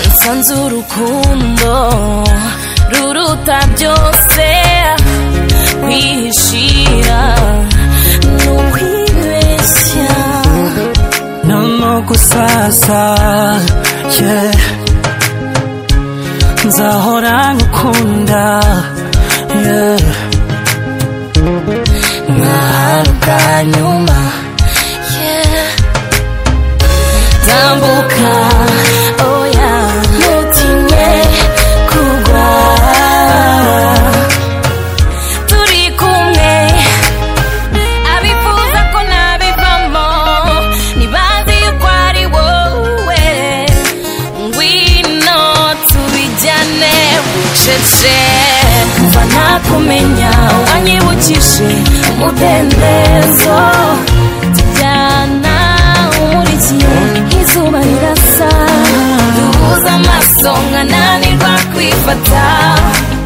nsanze urukundo ruruta byose kwihishira ni ukwibeshya noneho gusaza yeah. nzahora ngukunda yeah. nk'ahantu bwa nyuma yeah. tambuka oya ntutinye kugwa turi kumwe abifuza ko nabivamo ntibazi yuko ari wowe ngwino tubijyane bucece kuva nakumenya wanyibukije umudendezo tujyana umurikiye izuba rirasa duhuza amaso nkananirwa kwifata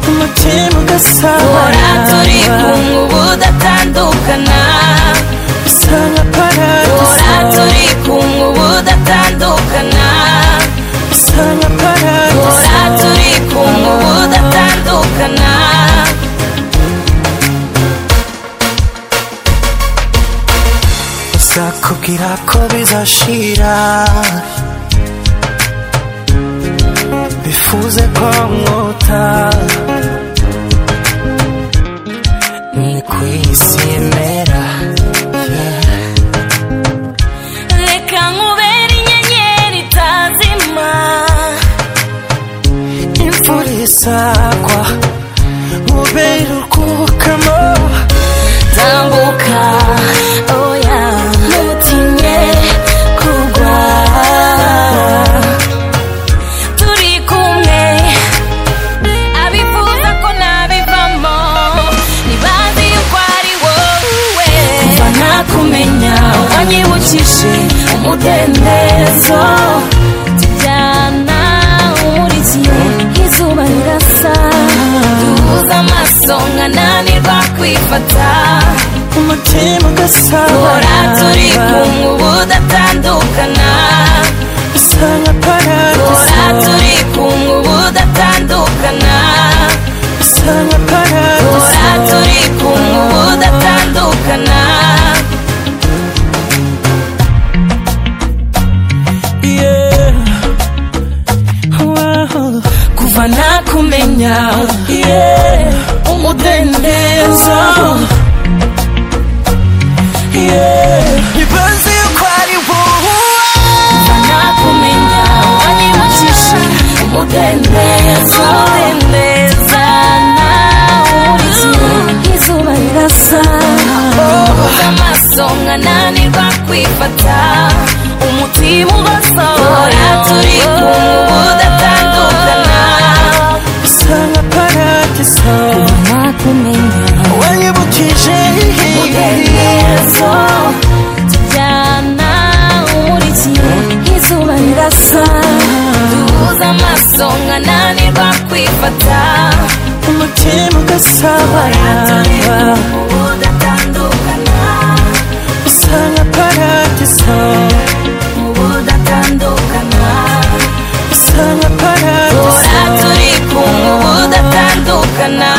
umutima hora turi ugasabana kumwe ubu datandukana usa nka Ora paradizo turi kumwe ubu datandukana usa nka Ora paradizo turi kumwe ubu datandukana uzakubwira ko bizashira bifuze ko mwota ni kwisimera yeah. reka nkubere inyenyeri itazima imvura izagwa mubere urwukamo tambuka oya ntutinye kugwa turi kumwe abifuza ko nabivamo ntibazi yuko ari wowe kuva nakumenya wanyibukije umudendezo tujyana umurikiye izuba rirasa duhuza amaso nkananirwa kwifata umutima hora turi ugasabana kumwe ubu datandukana usa nka hora paradizo turi kumwe ubu datandukana usa nka Ora paradizo turi kumwe ubu datandukana Yeah. Wow. kuva nakumenya Yeah. umudendezo ntibazi yuko ari wowe kuva nakumenya wanyibukije umudendezo ndezana urikiye izuba rirasa uhuza amaso nkananirwa kwifata umutima ugasahora turi kumwe ubu datandukana usa nka paradizo nakumenya wanyibukije umudendezo tujyana umurikiye izuba rirasa duhuza amaso nkananirwa kwifata umutima ugasabana ubu datandukana usa nka paradizo ubu datandukana usa nka paradizo ora turi kumwe ubu datandukana